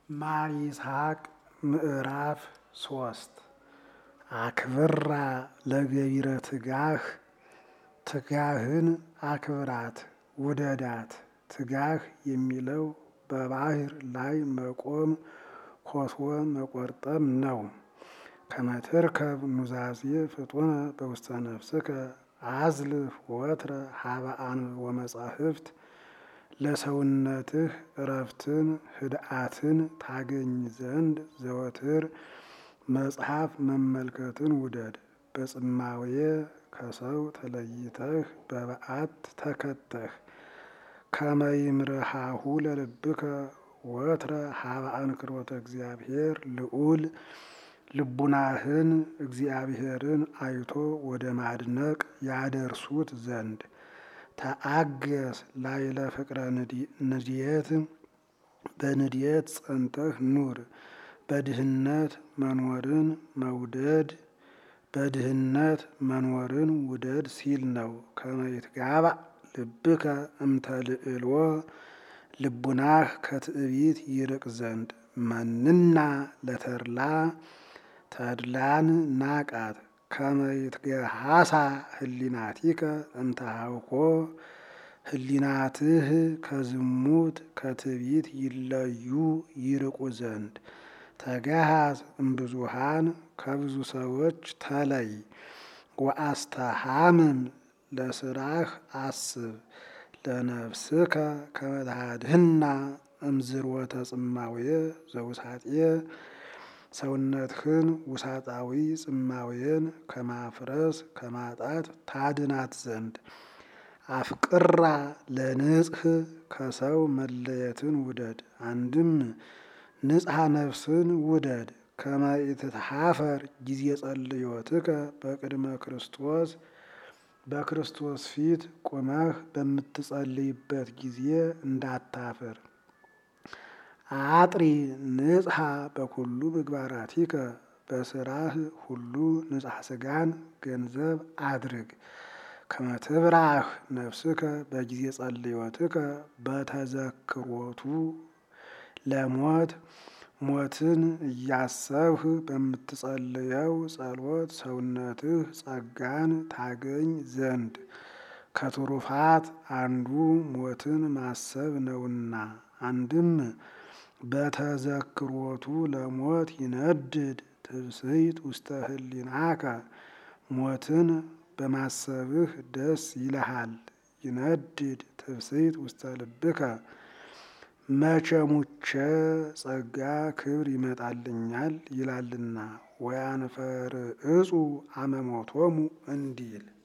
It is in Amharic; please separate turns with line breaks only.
ማር ይስሐቅ ምዕራፍ ሶስት አክብራ ለገቢረ ትጋህ ትጋህን አክብራት ውደዳት። ትጋህ የሚለው በባህር ላይ መቆም ኮሶ መቆርጠም ነው። ከመትርከብ ኑዛዜ ፍጡነ በውስተ ነፍስከ አዝልፍ ወትረ ሀበአን ወመጻሕፍት ለሰውነትህ እረፍትን ህድአትን ታገኝ ዘንድ ዘወትር መጽሐፍ መመልከትን ውደድ። በጽማዌ ከሰው ተለይተህ በበዓት ተከተህ ከመይምርሃሁ ለልብከ ወትረ ሀበ አንክሮተ እግዚአብሔር ልዑል ልቡናህን እግዚአብሔርን አይቶ ወደ ማድነቅ ያደርሱት ዘንድ ተአገስ ላይለ ፍቅረ ንድየት በንድየት ጸንተህ ኑር። በድህነት መኖርን መውደድ በድህነት መኖርን ውደድ ሲል ነው። ከመይትጋባ ልብከ እምተልዕልዎ ልቡናህ ከትዕቢት ይርቅ ዘንድ መንና ለተድላ ተድላን ናቃት ከመይትገሃሳ ህሊናቲከ እምተሃውኮ ህሊናትህ ከዝሙት ከትዕቢት ይለዩ ይርቁ ዘንድ ተገሃዝ እምብዙሃን ከብዙ ሰዎች ተለይ። ወአስተሃምም ለስራህ አስብ ለነፍስከ ከመትሃድህና እምዝርወተ ጽማዌ ዘውሳጤ ሰውነትህን ውሳጣዊ ጽማዌን ከማፍረስ ከማጣት ታድናት ዘንድ አፍቅራ ለንጽህ ከሰው መለየትን ውደድ። አንድም ንጽሐ ነፍስን ውደድ። ከመኢትትሃፈር ጊዜ ጸልዮትከ በቅድመ ክርስቶስ በክርስቶስ ፊት ቁመህ በምትጸልይበት ጊዜ እንዳታፍር። አጥሪ ንጽሐ በኩሉ ምግባራቲከ በስራህ ሁሉ ንጽሐ ስጋን ገንዘብ አድርግ። ከመትብራህ ነፍስከ በጊዜ ጸልዮትከ በተዘክሮቱ ለሞት ሞትን እያሰብህ በምትጸልየው ጸሎት ሰውነትህ ጸጋን ታገኝ ዘንድ ከትሩፋት አንዱ ሞትን ማሰብ ነውና። አንድም በተዘክሮቱ ለሞት ይነድድ ትብስይት ውስተ ህሊናከ ሞትን በማሰብህ ደስ ይልሃል። ይነድድ ትብስይት ውስተ ልብከ መቼ ሙቼ ጸጋ ክብር ይመጣልኛል ይላልና። ወያንፈር እጹ አመሞቶሙ እንዲል